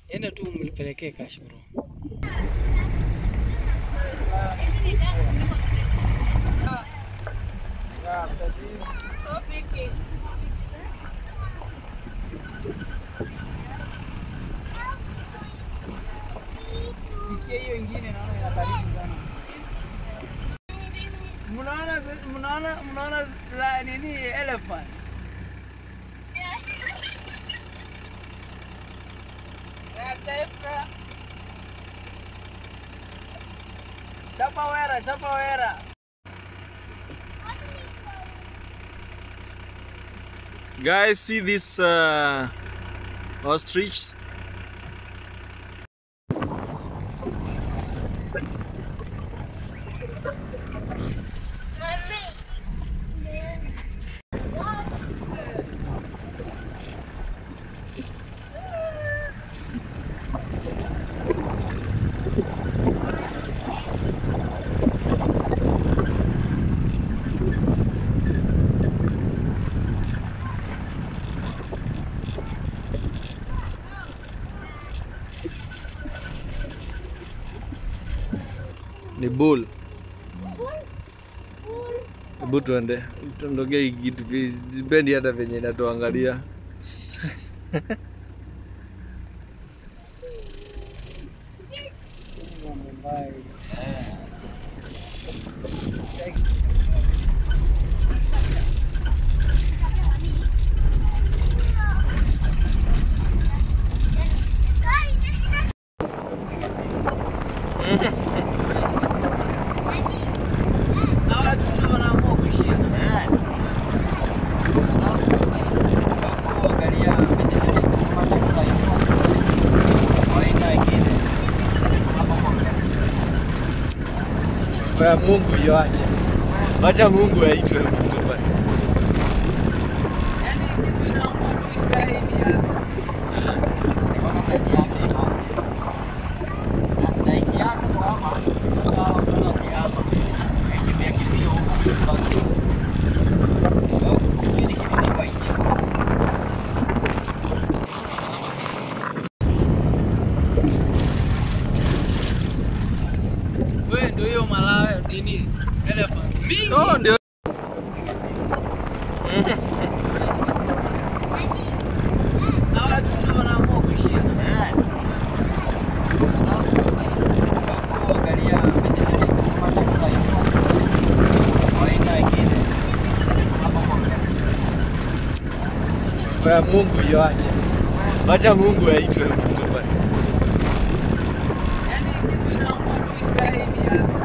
Enda tu mlipelekee cash bro. Sikia hiyo ingine naona ina baridi sana. Mnaona mnaona mnaona la nini elephant? Ya zebra. Chapa wera, chapa wera. Guys, see this uh, ostrich? Ni bull. Hebu tuende tuondokee hii kitu, sipendi hata venye inatuangalia. Na watu ndio wanaamua kuishia. Kwa Mungu yoache. Wacha Mungu aitwe Mungu bwana. Yaani kitu inaamua tu ikae hivi hapa. Wewe ndio hiyo malawe nini? Elephant. Mingi. Oh, ndio. Na watu ndio wanaamua kuishia. Kwa Mungu yoache. Wacha Mungu aitwe Mungu bwana. Yaani kitu inaamua tu ikae hivi hapa.